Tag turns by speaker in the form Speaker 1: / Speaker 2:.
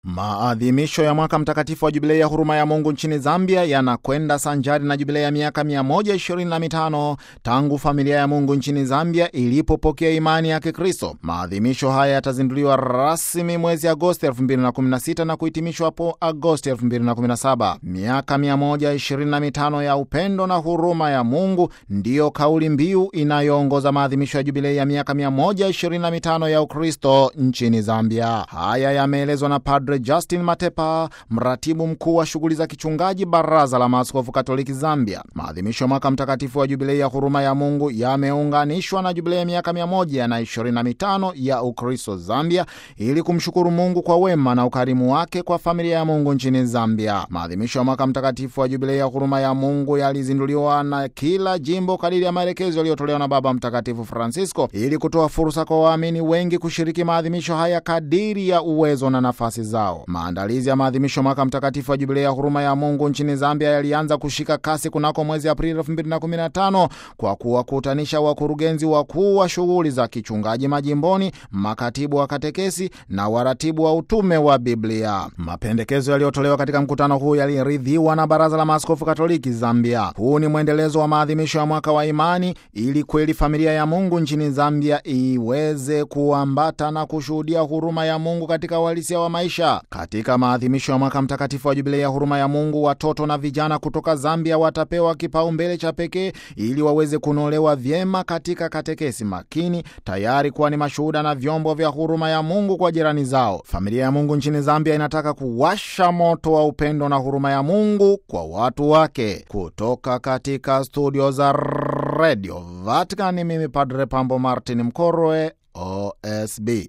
Speaker 1: Maadhimisho ya mwaka mtakatifu wa jubilei ya huruma ya Mungu nchini Zambia yanakwenda sanjari na jubilei ya miaka 125 tangu familia ya Mungu nchini Zambia ilipopokea imani ya Kikristo. Maadhimisho haya yatazinduliwa rasmi mwezi Agosti 2016 na kuhitimishwa hapo Agosti 2017. Miaka 125 ya upendo na huruma ya Mungu ndiyo kauli mbiu inayoongoza maadhimisho ya jubilei ya miaka 125 ya Ukristo nchini Zambia. Haya yameelezwa na Padre Justin Matepa, mratibu mkuu wa shughuli za kichungaji Baraza la Maaskofu Katoliki Zambia. Maadhimisho ya mwaka mtakatifu wa jubilei ya huruma ya Mungu yameunganishwa na jubilei ya miaka 125 ya Ukristo Zambia ili kumshukuru Mungu kwa wema na ukarimu wake kwa familia ya Mungu nchini Zambia. Maadhimisho ya mwaka mtakatifu wa jubilei ya huruma ya Mungu yalizinduliwa na kila jimbo kadiri ya maelekezo yaliyotolewa na Baba Mtakatifu Francisco ili kutoa fursa kwa waamini wengi kushiriki maadhimisho haya kadiri ya uwezo na nafasi zao. Maandalizi ya maadhimisho mwaka mtakatifu wa jubilei ya huruma ya Mungu nchini Zambia yalianza kushika kasi kunako mwezi Aprili 2015 kwa kuwakutanisha wakurugenzi wakuu wa shughuli za kichungaji majimboni, makatibu wa katekesi na waratibu wa utume wa Biblia. Mapendekezo yaliyotolewa katika mkutano huu yaliridhiwa na Baraza la Maaskofu Katoliki Zambia. Huu ni mwendelezo wa maadhimisho ya mwaka wa imani, ili kweli familia ya Mungu nchini Zambia iweze kuambata na kushuhudia huruma ya Mungu katika uhalisia wa maisha. Katika maadhimisho ya mwaka mtakatifu wa jubilei ya huruma ya Mungu, watoto na vijana kutoka Zambia watapewa kipaumbele cha pekee ili waweze kunolewa vyema katika katekesi makini, tayari kuwa ni mashuhuda na vyombo vya huruma ya Mungu kwa jirani zao. Familia ya Mungu nchini Zambia inataka kuwasha moto wa upendo na huruma ya Mungu kwa watu wake. Kutoka katika studio za Radio Vatican, mimi Padre Pambo Martin Mkorwe, OSB.